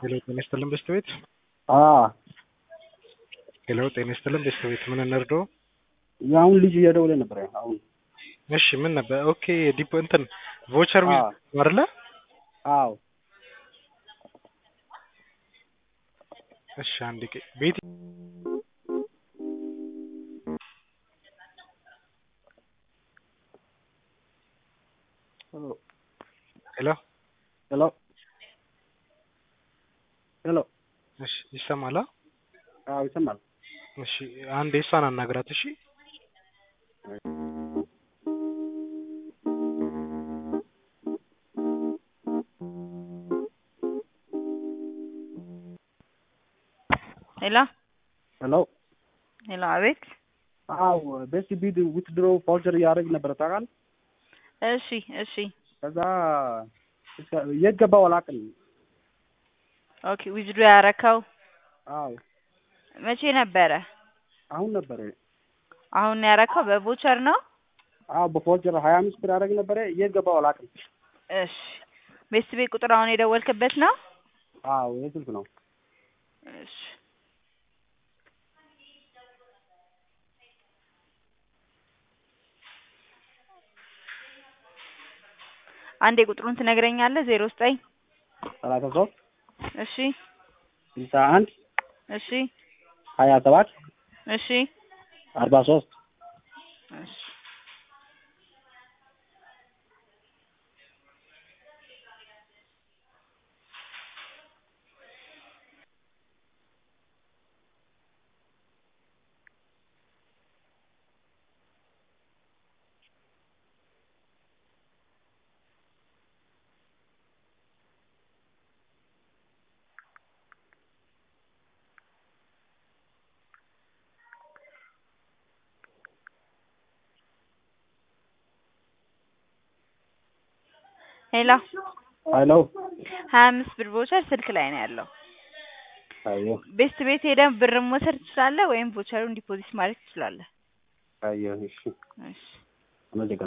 ሄሎ ጤና ይስጥልን በስተ ቤት ሄሎ ጤና ይስጥልን በስተ ቤት ምን እንርዶ? የአሁን ልጅ እየደወለ ነበር። አሁን እሺ ምን ነበር? ኦኬ ዲፖ እንትን ቮቸር ዊዝ አይደለ? አዎ እሺ አንድ ቀ ቤት ሄሎ ሄሎ ሄሎ እሺ ይሰማል? አዎ ይሰማል። እሺ አንድ የሷን አናግራት። እሺ ሄሎ ሄሎ ሄሎ፣ አቤት። አዎ ቤስት ቢድ ዊትድሮ ቫውቸር እያደረግ ነበረ ታውቃለህ? እሺ እሺ፣ ከዛ እስከ- የት ገባው አላውቅም። ኦኬ። ዊዝድሮ ያረከው አዎ መቼ ነበረ? አሁን ነበረ። አሁን ያረከው በቮቸር ነው? አዎ በቫውቸር ሀያ አምስት ብር ያደረግ ነበረ። የት ገባው አላውቅም። እሺ። ቤስት ቤት ቁጥር አሁን የደወልክበት ነው? አዎ የስልክ ነው። እሺ። አንዴ ቁጥሩን ትነግረኛለህ? ዜሮ ዘጠኝ ሰላሳ ሶስት እሺ ስልሳ አንድ እሺ ሀያ ሰባት እሺ አርባ ሶስት እሺ ሄሎ ሄሎ ሀያ አምስት ብር ቮቸር ስልክ ላይ ነው ያለው። አየ ቤስት ቤት ሄደን ብር መውሰድ ትችላለህ፣ ወይም ቮቸሩን ዲፖዚት ማድረግ ትችላለህ። አየ እሺ እሺ አመሰግናለሁ።